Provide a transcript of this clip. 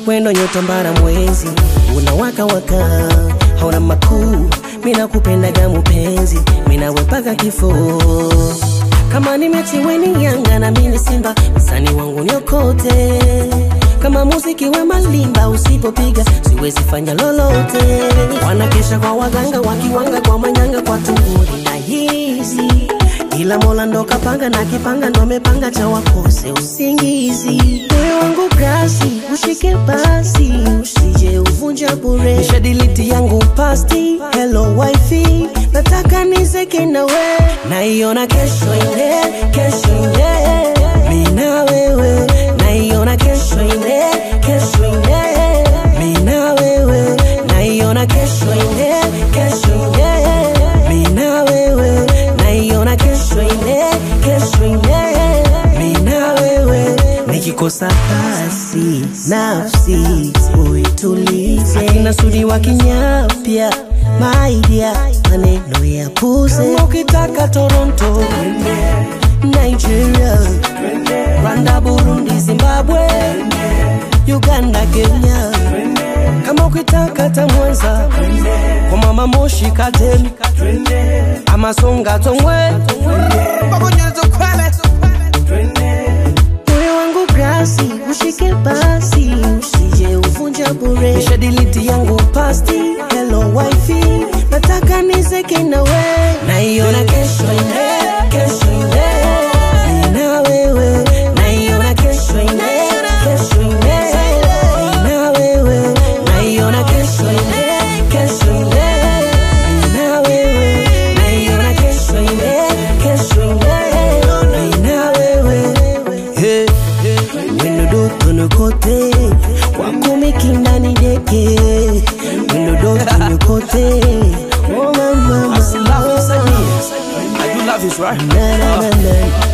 wendo nyota mbara mwezi unawaka waka hauna makuu mina kupendaga mupenzi minawepaka kifo kama ni mechi weni yanga na mini simba msani wangu nyokote kama muziki we malimba usipopiga siwezi fanya lolote wanakesha kwa waganga wakiwanga kwa manyanga kwa tunguri na hizi ila mola ndo kapanga na kipanga ndo mepanga cha wakose usingizi moyo wangu kasi ushike basi usije uvunja bure nishadiliti yangu pasti hello wifi nataka nizeke nawe naiona kesho ile kesho ile mina wewe naiona kesho ile kesho ile mina wewe naiona kesho ile kesho ile mina wewe naiona kesho ile kesho ile mina wewe nikikosa basi nafsi uitulize akina sudi wa kinyapya maidia maneno ya puze Kama ukitaka toronto nigeria rwanda burundi zimbabwe uganda kenya kama ukitaka tamwanza kwa mama moshi katemi amasonga tongwe moyo wangu grasi ushike basi usije uvunja bure nishadiliti yangu pasti hello wifi nataka nizeke nawe naiona kesho ile kesho ile nina wewe naiona kesho ile kesho ile nina wewe naiona kesho ile kesho ile nina wewe naiona kesho ile kesho ile nina wewe Hey, wendo dotono kote wakumikindani deke wendo dotono kote oh mama I still love you, Samir. I do love you, right? na na na na